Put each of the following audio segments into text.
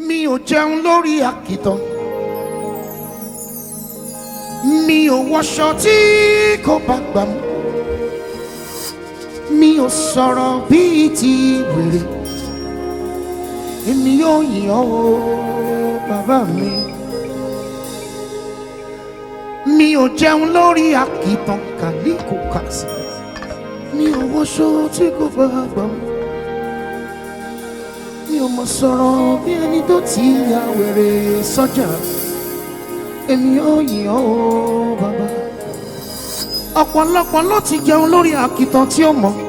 mi ò jẹun lórí àkìtàn mi ò wọṣọ tí kò bá gbà mú mi ò sọ̀rọ̀ bíi ti wèrè èmi yóò yìn ọ́ o bàbá mi mi ò jẹun lórí àkìtàn kàlíkò kàsì mi ò wọṣọ tí kò bá gbà mú mi ò mọ̀ sọ̀rọ̀ bí ẹni tó ti ya wèrè sọ́jà èmi yóò yìn ọ́ o bàbá ọ̀pọ̀lọpọ̀ ló ti jẹun lórí àkìtàn tí ó mọ̀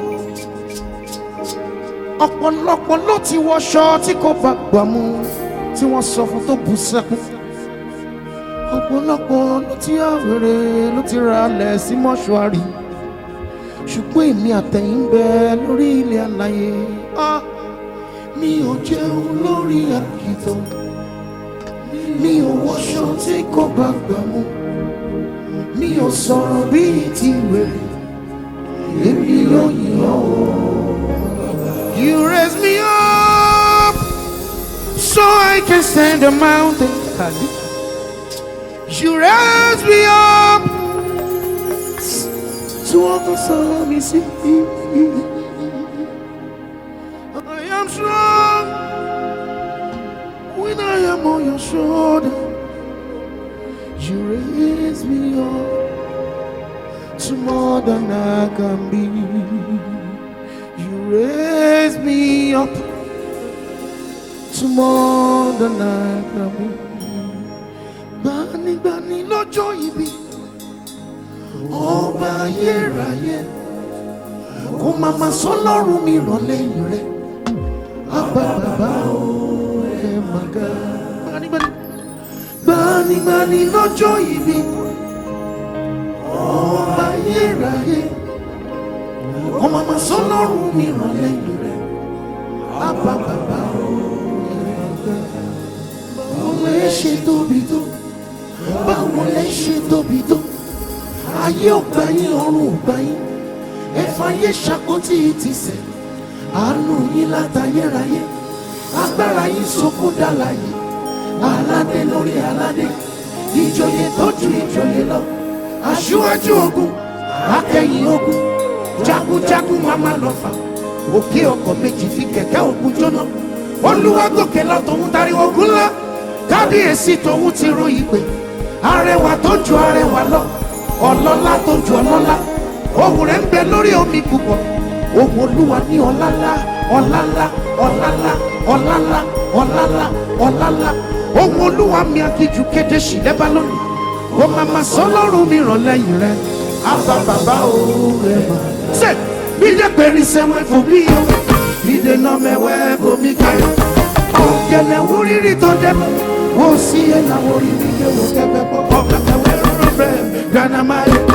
ọ̀pọ̀lọpọ̀ ló ti wọṣọ tí kò bá gbà mú tí wọ́n sọ fún tó bú sẹ́kún ọ̀pọ̀lọpọ̀ ló ti ya wèrè ló ti ra alẹ̀ sí mọ́ṣúárì ṣùgbọ́n èmi àtẹ̀yìn ń bẹ lórí ilẹ̀ alàyè ah mi ò jẹun lórí àkìtàn mi ò wọṣọ tí kò bá gbà mú mi ò sọ̀rọ̀ bíi ti wèrè èmi yóò yìn ọ́ o. You raise me up so I can stand the mountain. You raise me up to overcome me. See, I am strong when I am on your shoulder. You raise me up to more than I can be. You raise me up to more than I can be. Gbanigbani lọ́jọ́ ibi, ọba ayérayé, kò má má sọ lọ́rùn mi rọ̀ lẹ́yìn rẹ̀. Abba bàbá o, ẹ máa ga. Gbanigbani gbanigbani lọ́jọ́ ibi ọba ayérayé ọmọ àmà sọlọ́run mi ràn lẹ́yìn rẹ̀ àbá bàbá báwo lè ṣe tóbi tó báwo lè ṣe tóbi tó ayé ọgbà yín ọrùn ọgbà yín ẹ̀fà yé ṣàkóntì ti sẹ̀ àánú yín látayérayé agbára yín sọkún dàlàyé aládé lórí aládé ìjòyè tó ju ìjòyè lọ aṣíwájú ogun akẹ́yìn ogun jagunjagun mama lọ́fà òkè ọkọ̀ méjì fi kẹ̀kẹ́ ogun jóná olúwa gòkè lọ tòun tariwo ogun ńlá kábíyèsí tòun ti ro ìpè arẹwà tó ju arẹwà lọ ọlọ́lá tó ju ọlọ́lá ohùn rẹ̀ ń bẹ lórí omi púpọ̀ ohùn olúwa ní ọlálá ọlálá ọlálá ọlálá ọlálá ọlálá ohun olúwa mi akíjú kéde sí lẹ́bàá lónìí kò má má sọ lọ́rùn mi ràn lẹ́yìn rẹ̀ àbá bàbá o rẹ̀ mà. ṣe bídé pèrè sẹ́wọ̀n fún bí o bídé náà mẹ́wẹ́ bomi káyọ̀ òkèlè wúrírí tó dẹ́mu ó sì yẹ làwọn orí mi yẹ wò kẹfẹ́ pọ̀ ọ̀gá mẹ́wẹ́ rọrọ bẹ́ẹ̀ gánà máa yẹ.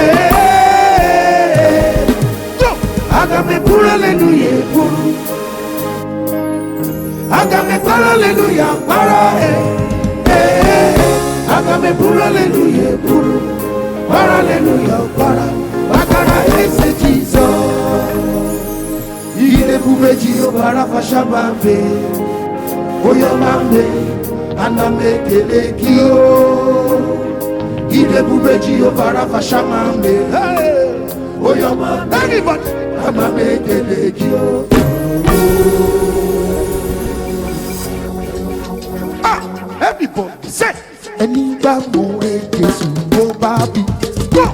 Agame pura aleluya puru Agame para aleluya para eh eh Agame pura aleluya puru para aleluya para Bakara ese Jesus Ile kubeji yo para fashabambe Oyo mambe aname kele kio Ile kubeji yo para fashabambe Hey Oyo mambe Everybody Aname kele kio Ah, everybody say ẹni gbà mú re Jésù ló bá bí. Go!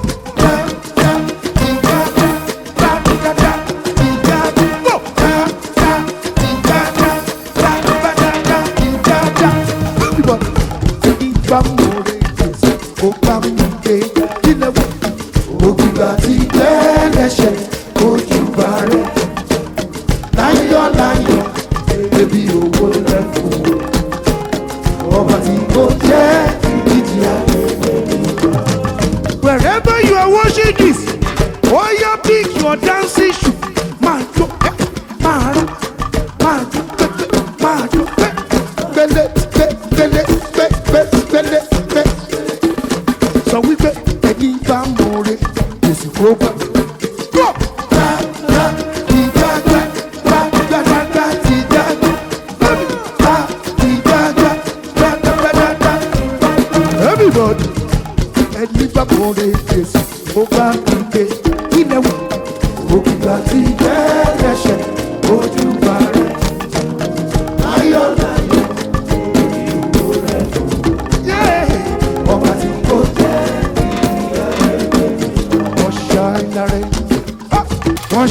Láyọ̀ láyọ̀, ebi owó rẹ̀ fún o ọba tí kò jẹ́ ìdíje ayé. Wherever you are watching this, oh yeah, pick your dancing shoe. Máa jó ẹ́, máa rán, máa jó pé, máa jó pé. Gbélé gbé gbélé gbé gbé gbélé gbé. Sọ wípé ẹni bá mọ̀ọ́rẹ́, Jésù kó bá. Go! Gbá gbá ìgbà gbá gbá gbá gbá gbá ti gbá gbá. Gbá ìgbà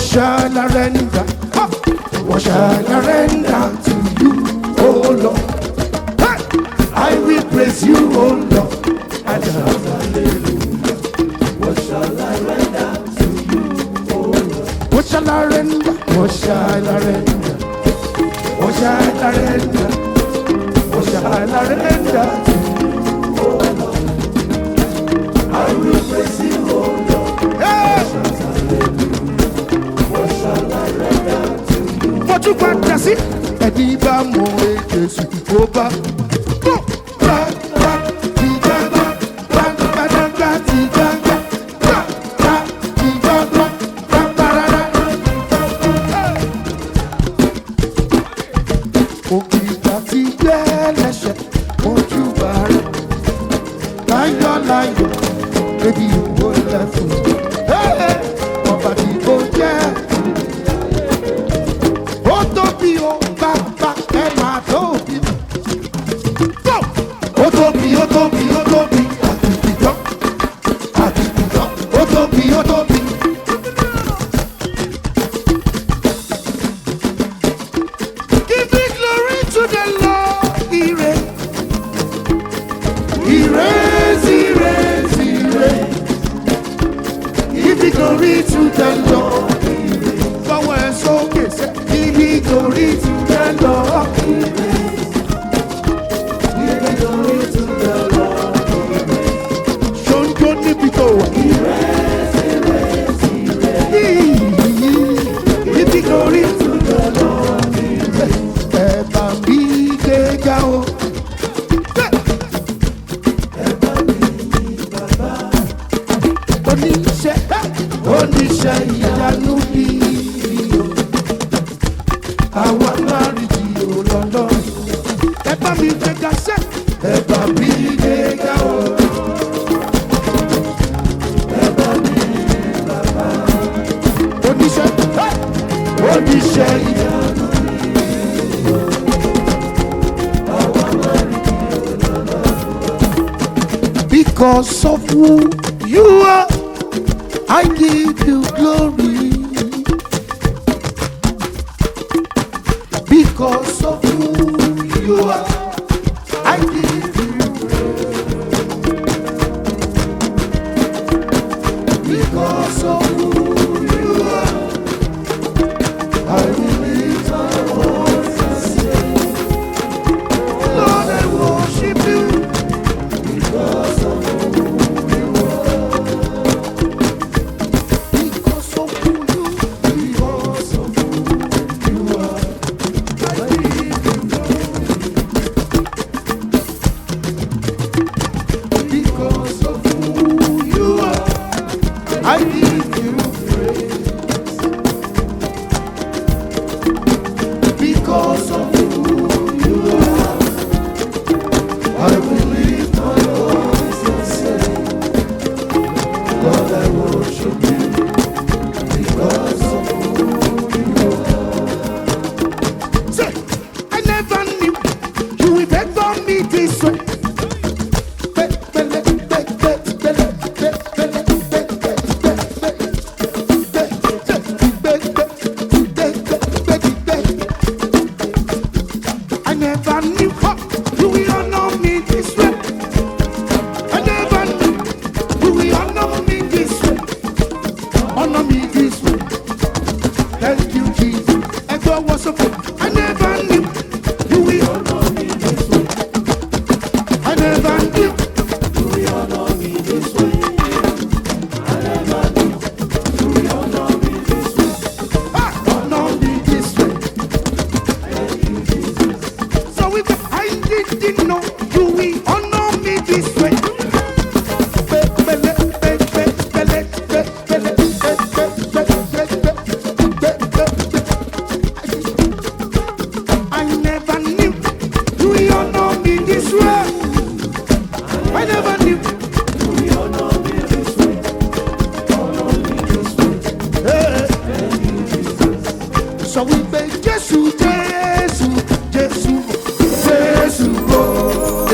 shall I render? Ha! What shall I render to you, oh Lord? Hey! I will praise you, oh Lord. And hallelujah. What shall I render to you, oh Lord? What shall I render? What shall I render? What shall I render? What shall I render to you, oh Lord? I will praise you, oh Lord. Hey! fojú padà sí. ẹni bá mọ èjèsù tó bá. bó bá bá ti gbàgbọ́ bá gbàdàgbà ti gbàgbọ́ bá bá ti gbàgbọ́ bá parara. òkìtà ti gbẹ́ lẹ́sẹ̀ ojú bá rẹ̀ láyọ̀ láyọ̀ ebi ìwò lẹ́fún. ọba tí kò jẹ́ ó tóbi ó bàbá ẹ máa tóbi. Go! ó tóbi ó tóbi ó tóbi àtìkìjọ́ àtìkìjọ́ ó tóbi ó tóbi. Give me glory to the Lord, ire. Ire, ire, ire. Give me glory to the Lord, ire. Fọwọ́ ẹ sókè sẹ́, give me glory to the Lord, ire. Give me glory to the Lord, ire. Ṣoǹjó níbi tó wà. Ire, ire, ire. Give me glory to the Lord, ire. Ẹ bá mi gbéga o. oníṣẹ́ oníṣẹ́ ìyanu bí o àwa máa rí ti òlọ́lọ́ ẹ bá mi gbéga sẹ́ ẹ bá mi gbéga o. Ẹ bá mi bàbá. oníṣẹ́ oníṣẹ́ ìyanu bí o àwa máa rí ti òlọ́lọ́. Because of who you are, I give you glory. Because of who you are, I give you praise. Because of who you are, I will lift my voice and say, Lord, I worship you. Because of who you are. Because of who you because of who you are. I give you glory. Because of who you are. I give you praise. Because of who you are. I will lift my voice and say, Lord, I worship you because of who you are. Say, I never knew you would ever me this way. I never knew huh, you will honor me this way. I never knew you will honor me this way. Honor me this way. Thank you, Jesus. And God was so good. I never knew you will honor me this way. I never knew you will honor me this way. I never knew you will honor me this way. Ah, honor me this way. Thank you, Jesus. So if I didn't know you will honor me this way. I never knew you will honor me this way. I never knew you will honor me this way. Honor me this way. Hey. So we say, Jesus, Jesus, Jesus, Jesus, oh.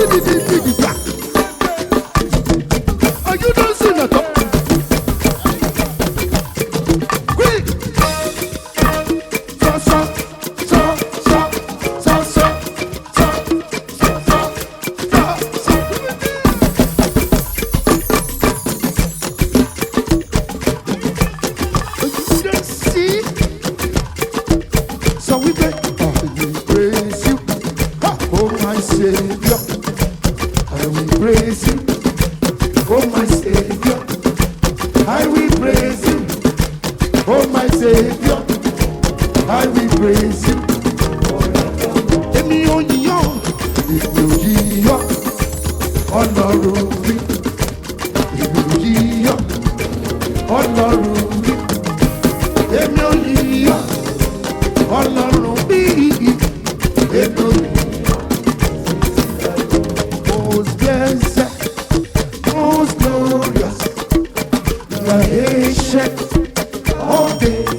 Oh my Savior, I will praise you. Oh my Savior, I will praise you. Oh my Savior, I will praise you. Èmi ò yíyọ́, èmi ò yíyọ́, ọlọ́run mi. Èmi ò yíyọ́, ọlọ́run mi. Èmi ò yíyọ́, ọlọ́run mi. Èmi ò yíyọ́. Most blessed, most glorious, the ancient of days,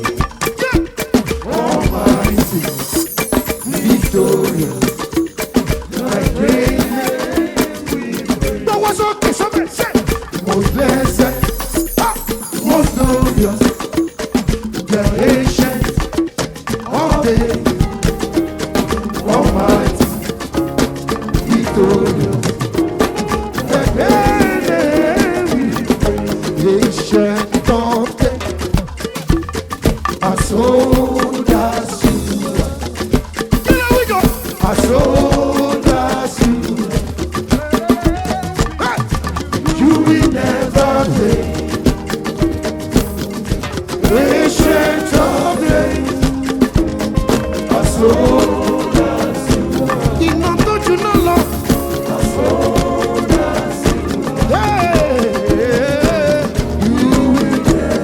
almighty, victorious, the great name. That was okay, somebody say. Most blessed, ah, most glorious, the ancient of days, almighty, victorious. The great name, ancient of days, our soldiers, Here we go. our soldiers, Hey. you will never fail. Ancient of days, our soldiers, Iná tó juná lọ. yeah, you will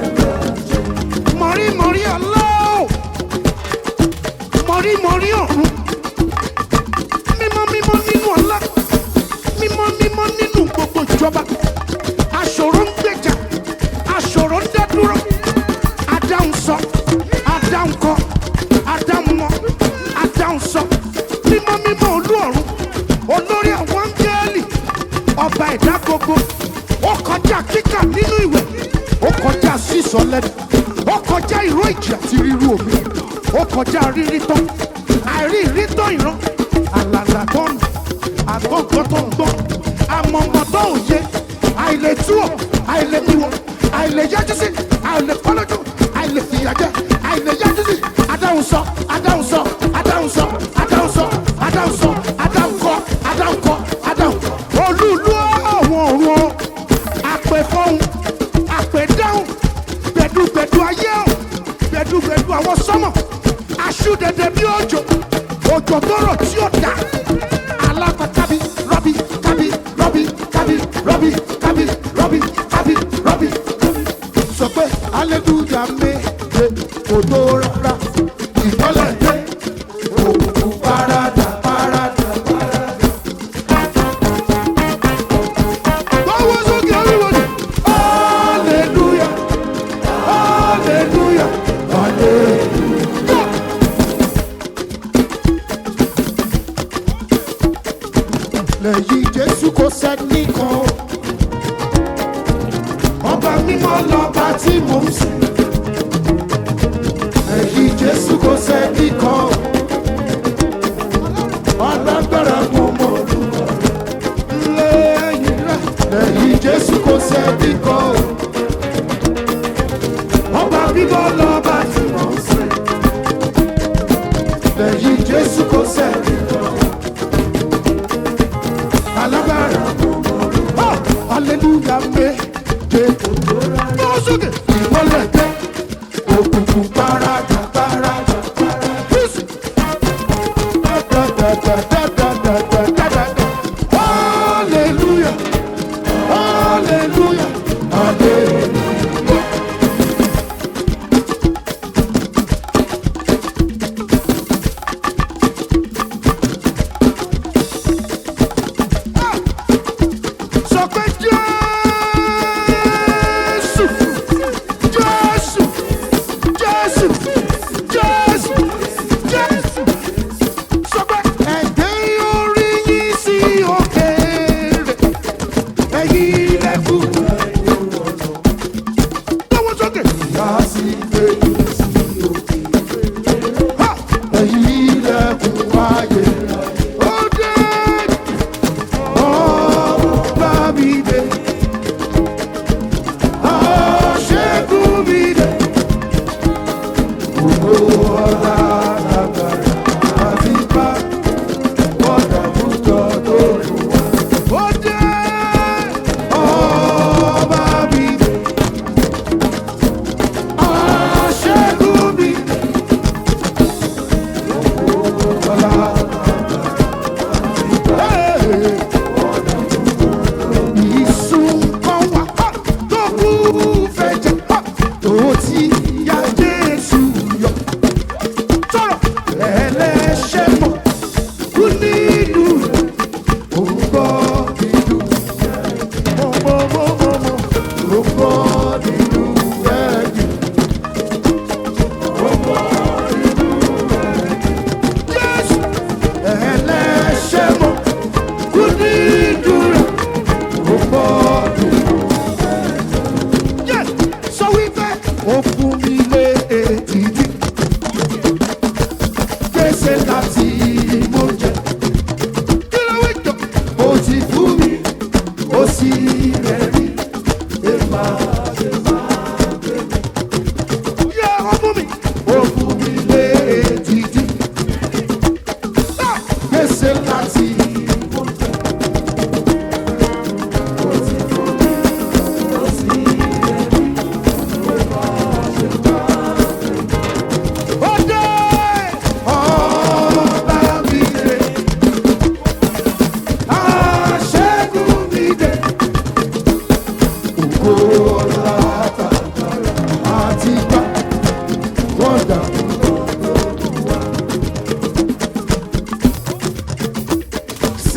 Mọ̀rí mọ̀rí ọlọ́. Mọ̀rí mọ̀rí ọ̀run. Mímọ́ mímọ́ nínú ọlá. Mímọ́ mímọ́ nínú gbogbo ìjọba. Aṣòro ń gbèjà. Aṣòro ń dádúró. Adáhùn sọ. Adáhùn kọ. Adáhùn mọ. Adáhùn sọ. Mímọ́ mímọ́ olú ọ̀run. Olórí àwọn áńgẹ́lì. Ọba ẹ̀dá gbogbo. Ó kọjá kíkà nínú ìwẹ̀. Ó kọjá sísọ lẹ́nu. Ó kọjá ìró ìjì àti ríru omi. Ó kọjá rírí tán. Àìrí ìrí tán ìran. Àlàlà tó ń àgbọ̀ngàn tó ń gbọ́. Àmọ̀mọ̀ tó ń yé. Àìlè túwọ̀. Àìlè miwọ̀. Àìlè yájú sí. Àìlè kọ́lọ́jú. Àìlè fìyàjẹ́. Àìlè yájú sí. Adáhùn sọ. Adáhùn sọ. Adáhùn sọ. Adáhùn sọ. Adáhùn sọ. Adáhùn kọ. Adáhùn kọ. Adáhùn. Olúlu àwọn ọ̀run o. Àpè fọ́hùn. Àpè dáhùn. Gbẹ̀dúgbẹ̀dú ayé o. Gbẹ̀dúgbẹ̀dú àwọn sọ́mọ̀. Aṣú dẹdẹ bí òjò. Òjò tó rọ̀ tí ó dà. Alákọ̀ kábí rọ́bì kábí rọ́bì kábí rọ́bì kábí rọ́bì kábí rọ́bì. sọ pé hallelujah méje kò tó rárá ìmọ́lẹ̀ dé òkùnkùn parada parada parada. Báwo sókè everybody? hallelujah hallelujah hallelujah. lẹ́yìn jésù kò sẹ́ni kan ọba mímọ́ lọ́ba tí mò ń sìn. lẹ́yìn jésù kò sẹ́ni kan alágbára mo mọ̀ orúkọ rẹ̀. lẹ́yìn rẹ̀ lẹ́yìn jésù kò sẹ́ni kan ọba mímọ́ lọ́ba tí mò ń sìn. lẹ́yìn jésù kò sẹ́ni kan alágbára mo mọ̀ orúkọ rẹ̀. hallelujah méje Báwo sókè? ìmọ́lẹ̀ dé òkùnkùn parada parada parada. Bísí. Da, da, da, da, da,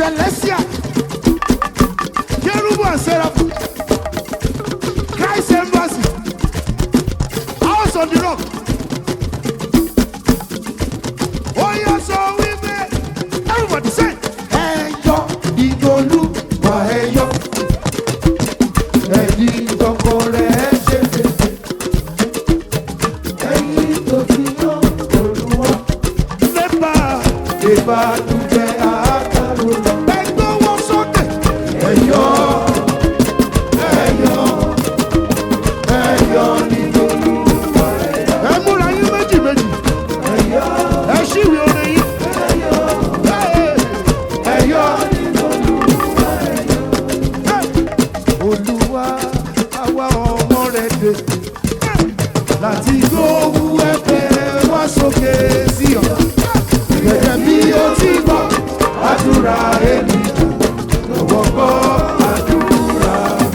celestia kerubu and seraphim christ embassy house on the rock oya sọ wípé everybody say ẹyọ ìdòlú wà ẹyọ ẹni tọkọ rẹ ṣe fèsì ẹyin tó ti yan olúwa nepa ìbànújẹ àkàrò lọ ẹgbẹ́ wọn sókè ẹyọ ẹyọ ẹyọ ìdòlú wà ẹyọ ẹ múra yín méjì méjì ẹyọ ẹ ṣíwèé orin yín. Hey, ẹyọ ìdòlú hey. olúwa àwa ọmọ rẹ dé láti gbóhùn ẹ̀bẹ̀ wá sókè sí ọ gẹ́gẹ́ bí ó ti gbọ́ àdúrà èmi lọ́wọ́ gbọ́ àdúrà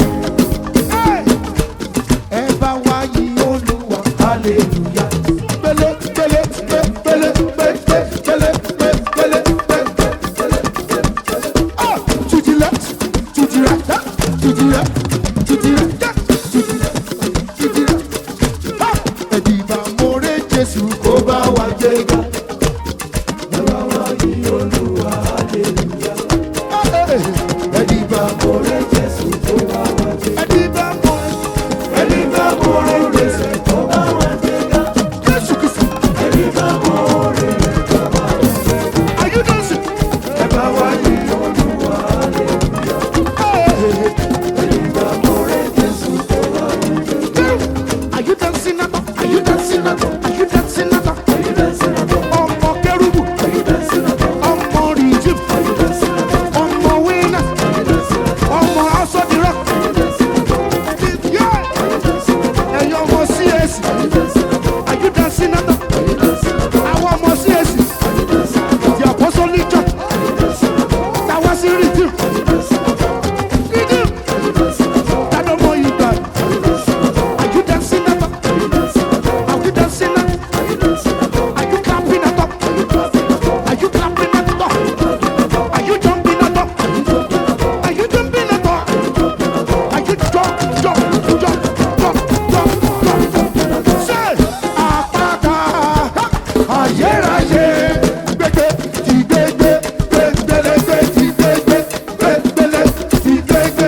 Hey! ẹ bá wá yí olúwa hallelujah pẹ̀lẹ́ pẹ̀lẹ́ pẹ̀lẹ́ pẹ̀lẹ́ pẹ̀lẹ́ pẹ̀lẹ́ pẹ̀lẹ́ pẹ̀lẹ́ Ah, to the left, to the right, ah, to the left, to the right, ah, to the left, to the right. Ah, ẹ̀dìbà mọ̀rẹ́ jésù kó bá wa jẹ́ ga. ẹ bá wá yí olúwa hallelujah. ah, eh, eh. ẹ̀dìbà mọ̀rẹ́ jésù kó bá wa jẹ́ ga. Ẹni bá mọ ẹ̀dìbà mọ̀rẹ́ jésù kó bá wa jẹ́ ga. Jésù Kristi, ẹ̀dìbà mọ̀rẹ́ kó bá wa jẹ́ ga. are you dancing? ẹ bá wá yí olúwa hallelujah. Ah, eh, eh, ẹ̀dìbà mọ̀rẹ́ jésù kó bá wa jẹ́ ga. eh. Are you dancing now? Are you dancing now? Are you dancing now? Are you dancing at all? Ọmọ kẹrùbù, Are you dancing at all? ọmọ rìjìm, Are you dancing at all? ọmọ wínà, Are you dancing at all? ọmọ aṣọ dìrọ̀. Are you dancing at all? Yeah. Are you dancing at all? Ẹ̀yin ọmọ CAC, Are you dancing at all? are you dancing now? Are you dancing at all? Àwọn ọmọ CAC, Are you dancing at all? the apostolic church, Are you dancing at all? táwa sí rìjìm, Are you dancing at all? rìjìm, Are you dancing at all? tádọ́ mọ ìgbà. Are you dancing at all? Are you dancing now? Are you dancing at all? Are you dancing now? Are you dancing at all? Are you clapping at all? Are you clapping at all? Are you clapping at all? Are you jumping at all? Are you jumping at all? Are you jump, jump, jump, jump, jump, jump? Say, àpáta, ha, Ayérayé gbégbé ti gbégbé gbégbélégbé ti gbégbé gbégbélé ti gbégbé.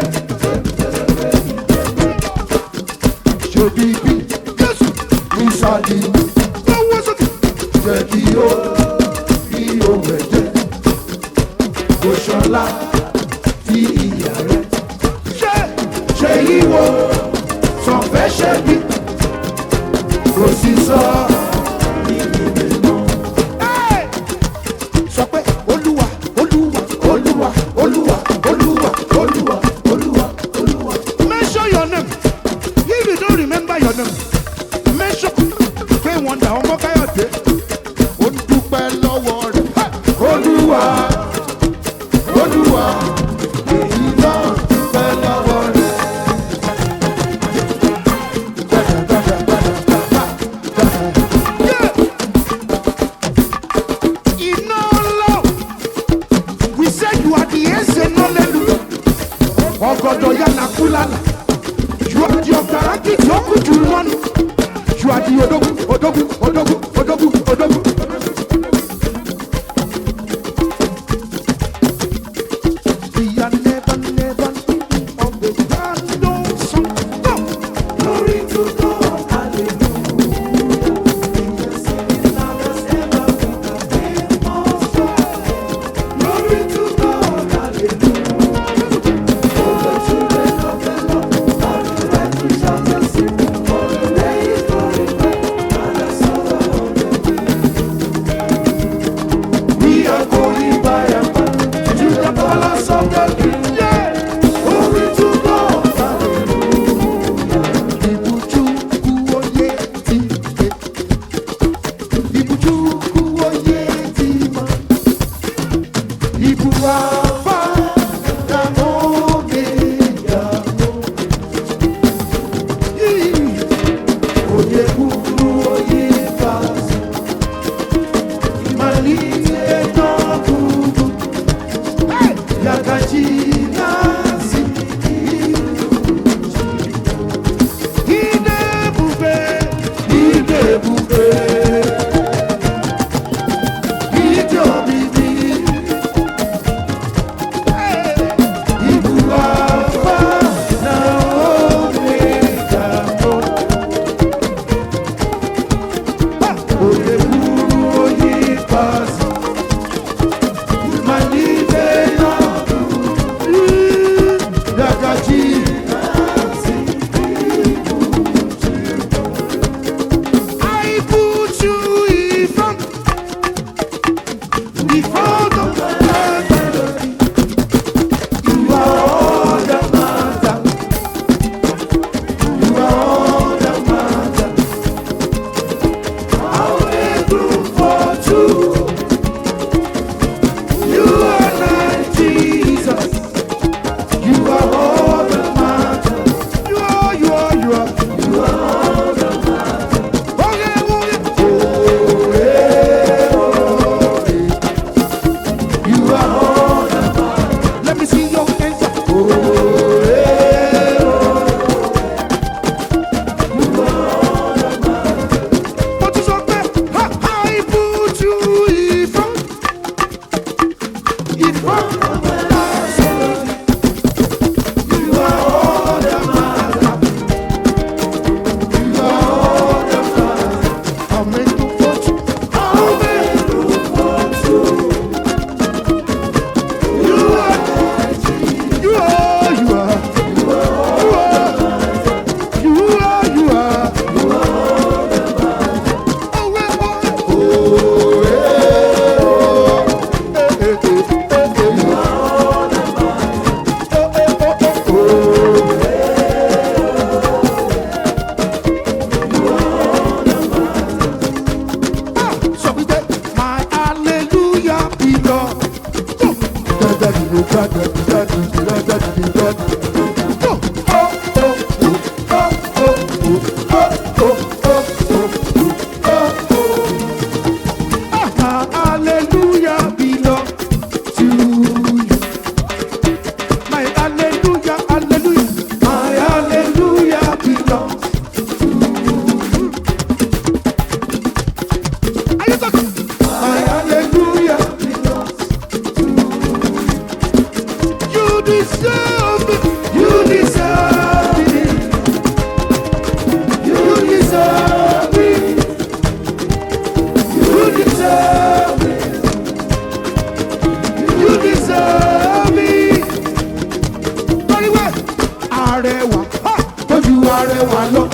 Ṣèbí bí Jésù, Mísàlì lọ́wọ́ sókè. jẹ́ kí ó kí ó rẹ̀ jẹ́. Òṣọlá ti ìyá rẹ̀. Ṣé, Ṣé yíwo sọ̀fẹ́ ṣe bí? Kò sí sọ hey, sọ pé Olúwa, Olúwa, Olúwa Olúwa Olúwa Olúwa Olúwa Olúwa. mention your name. If you don't remember your name, mention. Pé wọ́ndà ọmọ Káyọ̀dé. ó dúpẹ́ lọ́wọ́ rẹ̀. olúwa olúwa èyí náà dúpẹ́ lọ́wọ́ rẹ̀. Iná lọ. We said you are the eze nọ́lẹ́lu. Ọgọdọ yànnà kúlànà. You are the ọ̀gárántì tí ó kú jù lọ́nu. You are the odogun, odogun, odogun, odogun, odogun. We are never, never leaving of the random song. Go. Glory to God, hallelujah. Glory to God, hallelujah. We are going by and by to the palace of the King. Yeah. Glory to God, hallelujah. Ibuchukwu onye ti ike. Ibuchukwu onye dị mma. Ibu Alfa na Omega. Onye kwuru onye ikpeazụ. Ịmalite n'ọgụgụ. Hey! Hallelujah belong to you. My hallelujah, hallelujah, my hallelujah belongs to you. Are you talking? My hallelujah belongs to you. You deserve it. You deserve it. You deserve it. You deserve it. You deserve it. Very well. Arẹwà. Ha! Tójú arẹwà lọ.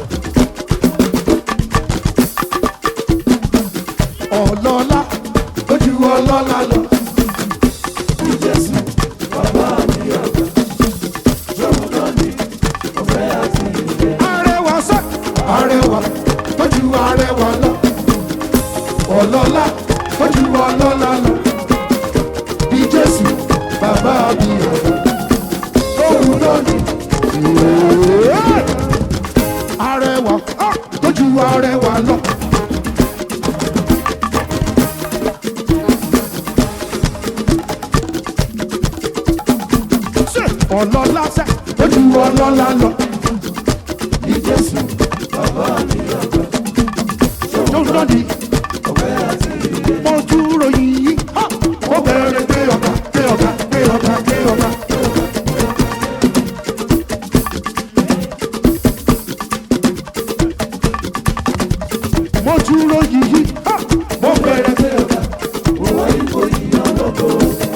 Ọlọ́lá. Tójú ọlọ́lá lọ. Jésù. Arẹwà sẹ́. Arẹwà. Tójú arẹwà lọ. Ọlọ́lá. Tójú ọlọ́lá lọ bí jésù bàbá mi ọ̀dọ́ lóhùn lónìí. arẹwà ah, tójú arẹwà lọ. Ṣé ọlọ́lá sẹ́ tójú ọlọ́lá lọ. bí jésù bàbá mi ọ̀dọ́ lóhùn lónìí mo dúró yìí ha! mo bẹ̀rẹ̀ gbé ọ̀gá gbé ọ̀gá gbé ọ̀gá gbé ọ̀gá. mo dúró yìí ha! mo bẹ̀rẹ̀ gbé ọ̀gá. mo wá yíbo yìí ọlọ́gbọ̀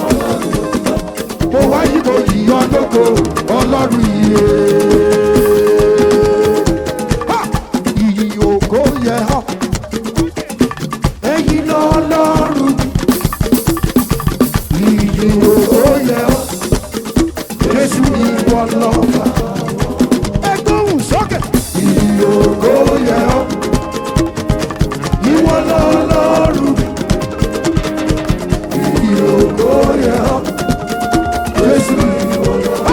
ọlọ́run yìí. Ha! Ìyì ògo yẹ ọ́ ẹ̀yin lọ́lọ́run ìyì ògo yẹ ọ́ Jésù ìwọ lọ́ba ẹgbóhùn sókè ìyì ògo yẹ ọ́ ìwọ lọ́lọ́run ìyì ògo yẹ ọ́ Jésù ìwọ lọ́ba.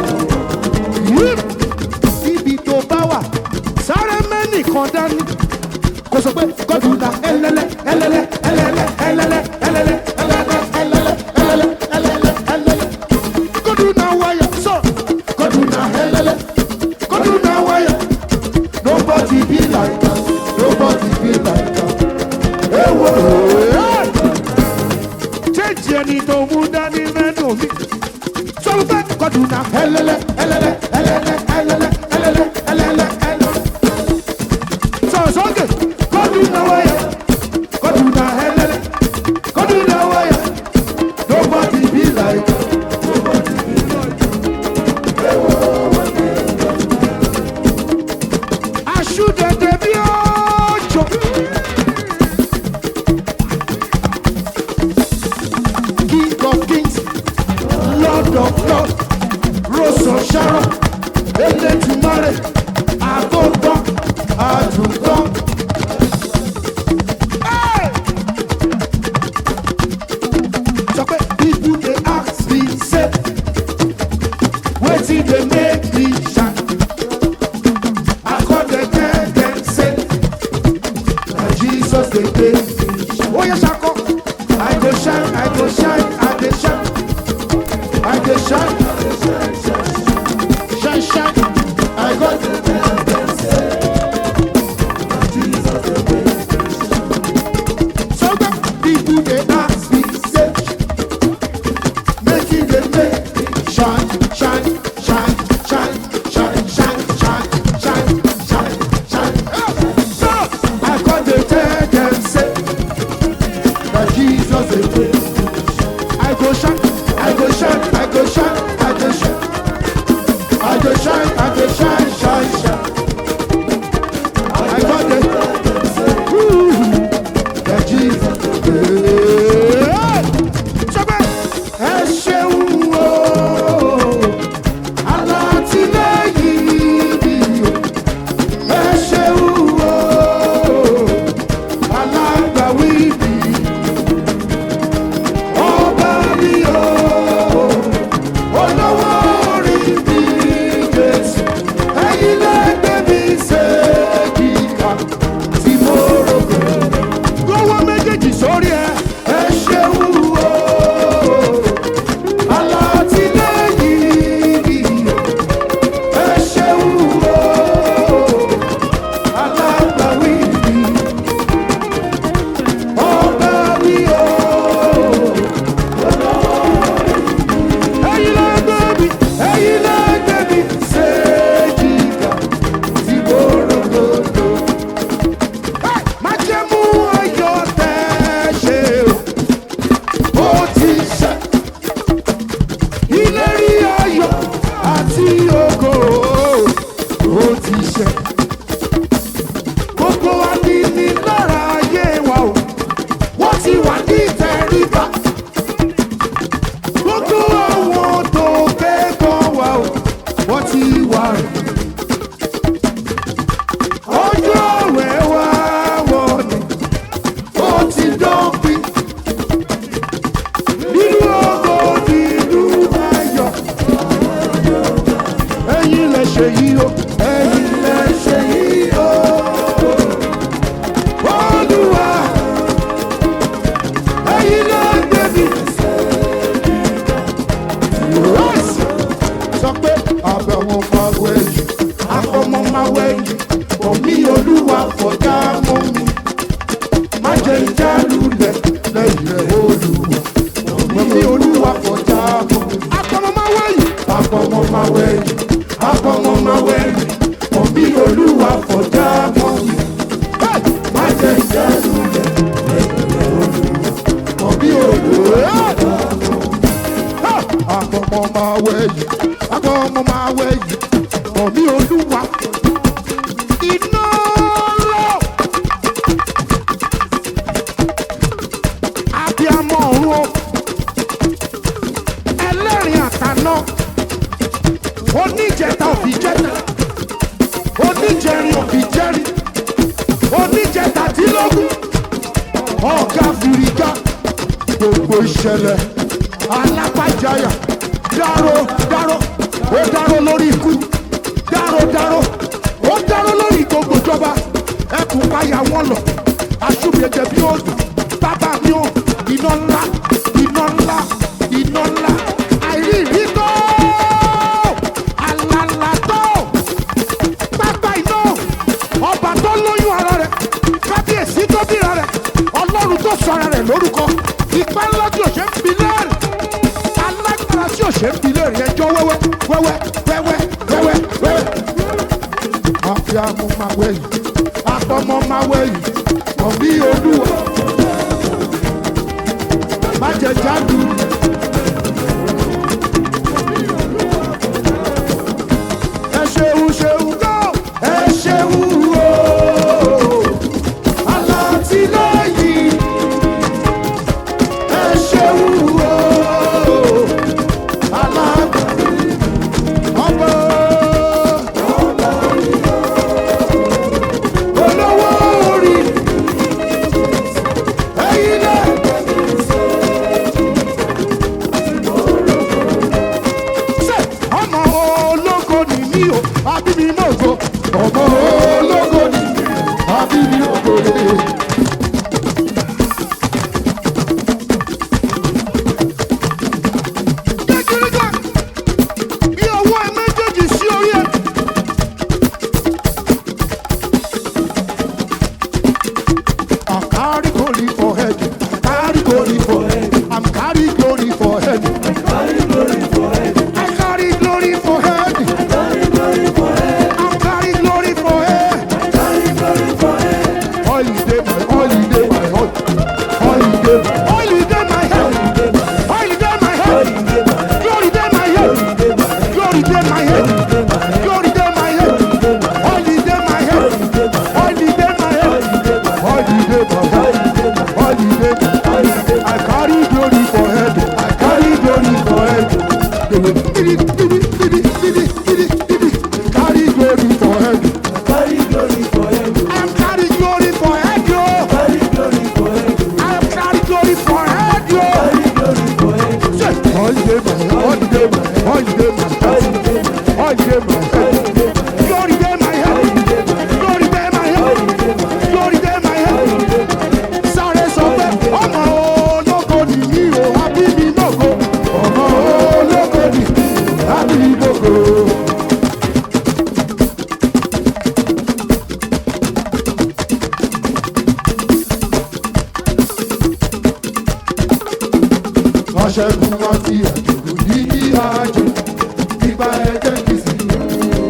Ibi tó bá wà sáré mẹ́nìkan dání kò sọ pé gọ́dù ta ẹlẹ́lẹ́ ẹlẹ́lẹ́ ẹlẹ́lẹ́ ẹlẹ́lẹ́ ẹlẹ́lẹ́ ẹlẹ́lẹ́ ẹlẹ́lẹ́ ẹlẹ́lẹ́ ẹlẹ́lẹ́ ẹlẹ́lẹ́. gọ́dù na wáyà sọ gọ́dù na ẹlẹ́lẹ́ gọ́dù na wáyà. nobody be like us nobody be like us. ewo jẹ́jì ẹni tó mú dání mẹ́nu mi. sọ pé gọ́dù na ẹlẹ́lẹ́ ẹlẹ́lẹ́ ẹlẹ́lẹ́ ẹlẹ́lẹ́ ẹlẹ́lẹ́ ẹlẹ́lẹ́ ẹlẹ́lẹ́ sọ̀sọ́gẹ̀ kọ́dù náwó yẹ kọ́dù náà hẹ́lẹ́lẹ́ kọ́dù náwó yẹ nobody be like nobody be like. Aṣúdẹ̀dẹ̀ bí ọjọ́. King of kings, Lord of lords, Rose of Sharon, Elétùmarè, Àgọ́gbọ́n, Àdùnkàn. Hey! Sọ pé people dey ask me say, wetin dey make me shine? I come dey tell dem say, na Jesus dey dey me shine. Oye ṣakọ, I go shine, I go shine, I dey shine, I dey shine, shine shine, I go dey tell dem say, na Jesus dey dey me shine. So the people dey ask me say, make you dey make me shine, shine, shine, shine, shine, shine, shine, shine, shine, shine. So I come dey tell dem say, na Jesus dey dey. I go shine, I go shine, I go shine, I go shine. I go shine, I go shine, shine, shine. I got the that Jesus Sọ́gbẹ́ ẹ ṣeun o, alátìlẹ́yìn mi o. Ẹ ṣeun o, alágbàwí mi. Ọba mi o, ṣe yí o ẹ̀yin lẹ ṣe yí o olúwa ẹ̀yin lẹ gbé mi. Yes! sọ pé àbẹ̀wò máa wẹ̀yìn àfọmọ́ máa wẹ̀yìn omi olúwa fọjá mọ́ mi má jẹ́ ìjálulẹ̀ lẹ́yìn rẹ̀ olúwa omi olúwa fọjá mọ́ mi. àfọmọ́ máa wẹ̀yìn àfọmọ́ máa wẹ̀yìn àfọmọ́ máa wẹ̀yìn omi olúwa fọjá mọ́ mi Hey! má jẹ́ ìjálulẹ̀ lẹ́yìn rẹ̀ olúwa omi olúwa àfọmọ́ máa wẹ̀yìn àfọmọ́ máa wẹ̀yìn omi olúwa iná lọ. Abiamọ ọ̀run o. Ẹlẹ́rìn àtàná. Oníjẹta òbí jẹta. Oníjẹrin òbí jẹrin. Oníjẹta dínlógún. Ọ̀gá fìrígá. Gbogbo ìṣẹ̀lẹ̀ alápájáyà. Dáró dáró. Ó dáró lórí ikú. Dáró dáró. Ó dáró lórí gbogbo ìjọba. Ẹkùn payà wọn lọ. Aṣúbẹ̀jẹ̀ bí ó dùn. Bàbá mi ò iná ńlá iná ńlá iná ńlá àìrírí tó àlàlà tó pápá iná ọba tó lóyún ara rẹ̀ kábíyèsí tó bíra rẹ̀ ọlọ́run tó sọ ara rẹ̀ lórúkọ ipá ńlá tí ò ṣe ń bi léèrè alágbára tí ò ṣe ń bi léèrè ẹjọ́ wẹ́wẹ́ wẹ́wẹ́ wẹ́wẹ́ wẹ́wẹ́ wẹ́wẹ́. àfíàmù máa wẹ̀yìn àtọmọ máa wẹ̀yìn ọ̀bí olúwa má jẹ jáde. ẹ ṣeun ṣeun gbọ́ ẹ ṣeun o alátìlẹ́yìn ẹ ṣeun o alágbàdo ọmọ olówó orí ẹ̀yin náà. ṣe ọmọ ológo ni mí o àbí mi mọ̀ ògo. ọmọ ológo ni mí o àbí mi ògo rere. kékeré kan bí ọwọ́ ẹ méjèèjì sí orí ẹ. I'm carry glory for head. Carry glory for head. I'm carry glory for head. I carry glory for head. I'm carry glory for head. Holiday my holiday my holiday. Holiday my head. Holiday my head. Glory day my head. Glory day my head. Glory day my head. Holiday my head. Holiday my head. Holiday my head. Holiday. I carry glory for head. I carry glory for head. Carry glory for head. I am carry glory for head, yo. I am carry glory for head, yo. Say, holiday my head. Holiday my head. Holiday my head. Holiday my head. Glory day my head. Glory day my head. Glory day my head. Sáré sọ pé ọmọ ológo ni mí o, àbí mi lógo. Ọmọ ológo ni mí, àbí mi lógo. Aṣẹ́gun wá sí àjòkù ní kí àjò nípa ẹ̀jẹ̀ kìsì.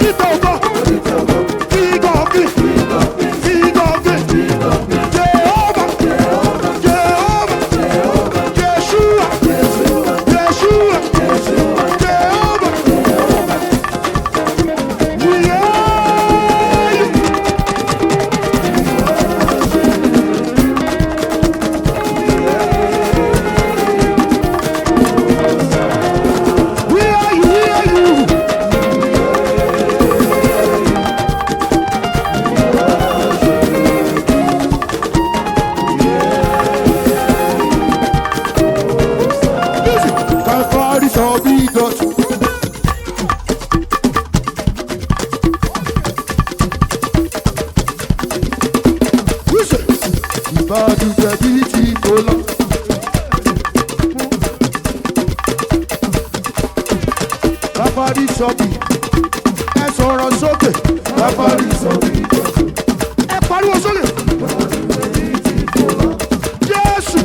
onítọ̀ ògo king of kings king of kings jehovah jehovah yeshua yeshua jehovah we are you. We are you, we are you. Listen, Calvary shall be done. Listen, Ìbàdàn jẹ̀bi ti kò lọ. Calvary shall be. Ẹ sọ̀rọ̀ sókè. Calvary shall be. Ẹ pariwo sókè. Jésù.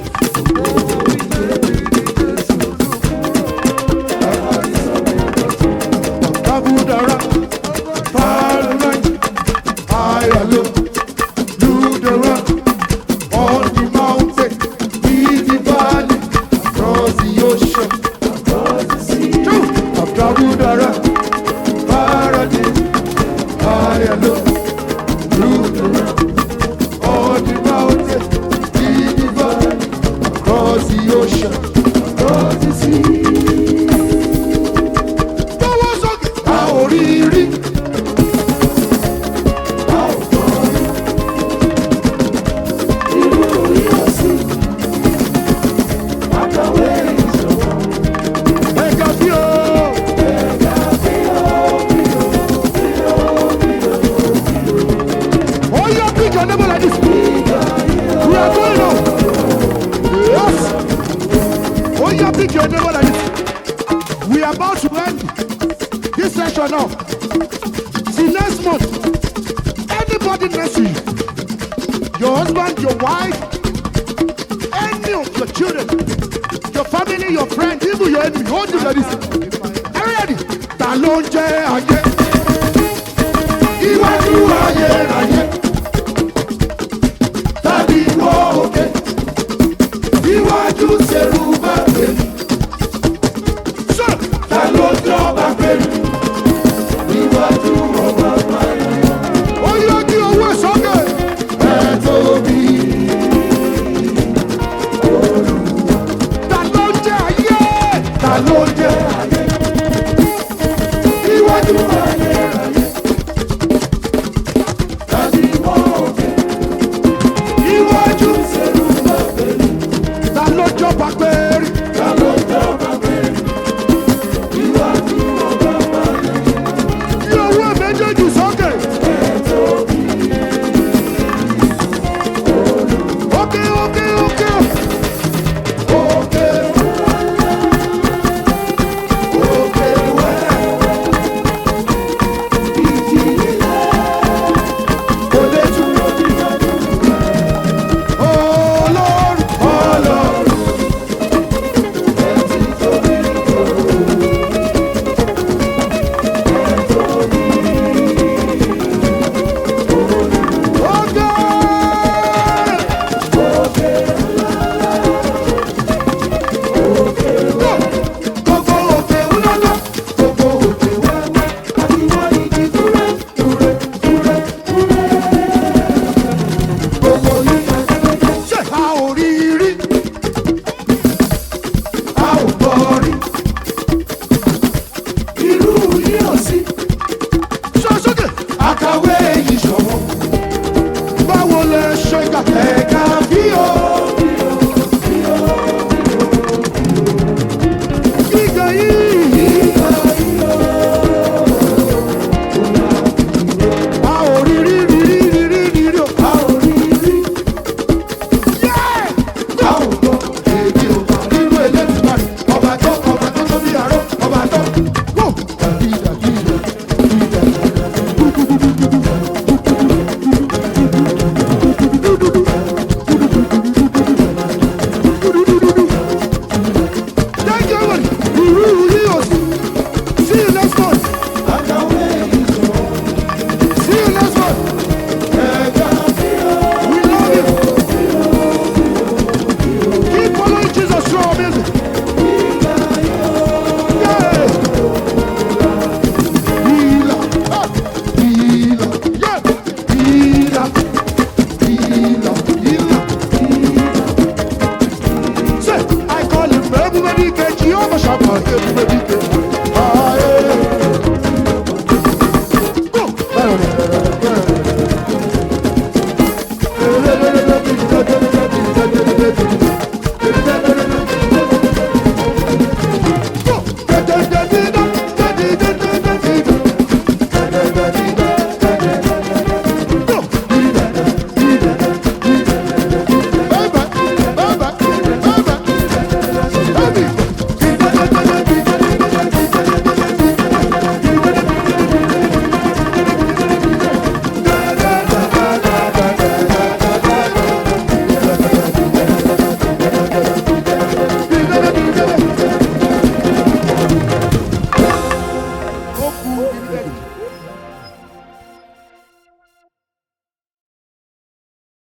Kabudara, Parliament, Ayalo, Ludera, on the mountain, in the valley, across the ocean, across the sea. True. Of Kabudara, Paradise, Ayalo, Ludera, on the mountain, in the valley, across the ocean, across the sea. Tọwọ́ sókè. A ò rí rí. A ò gbọ́ rí. Irú orí ọ̀sìn. Àkàwé ìṣòro. Ẹ̀ka bí o. Ẹ̀ka bí o. Bí o. Bí o. Bí o. Bí o. Oh, yeah, pick your neighbor like this. We are going on. Yes. Oh, yeah, pick your neighbor like this. We are about to end this session now. See, next month, anybody next to you, your husband, your wife, any of your children, your family, your friends, even your enemy, hold you like this. Are you ready? Ta ló ń jẹ́ ayé? Iwájú ayé ayé. Tàbí wọ òkè. Iwájú ṣerú bá bẹ̀rù. Sir, ta ló jọba pẹ̀lú níwájú ọba máyà. ó yọ kí owó ẹ̀ sókè. ẹ tóbi. ta ló ń jẹ ayé. ta ló ń jẹ ayé. níwájú ayé ayé. tàbí wọ́n òkè. níwájú sẹ́nu bá pẹ̀lú. ta ló jọba pẹ̀lú. ta ló jọba pẹ̀lú. níwájú ọba máyà. Yí owó méjèèjì sókè. Ókè ókè ókè. Ókè. Ókè wẹ́. Ìjì ilẹ̀. Kò lè dúró níwájú rẹ̀. Ọlọ́run. Ọlọ́run. Ẹ ti tóbi tó. Àkàwé yìí ṣọ̀wọ́ báwo lẹ ṣe kà. ẹ̀ka bí o.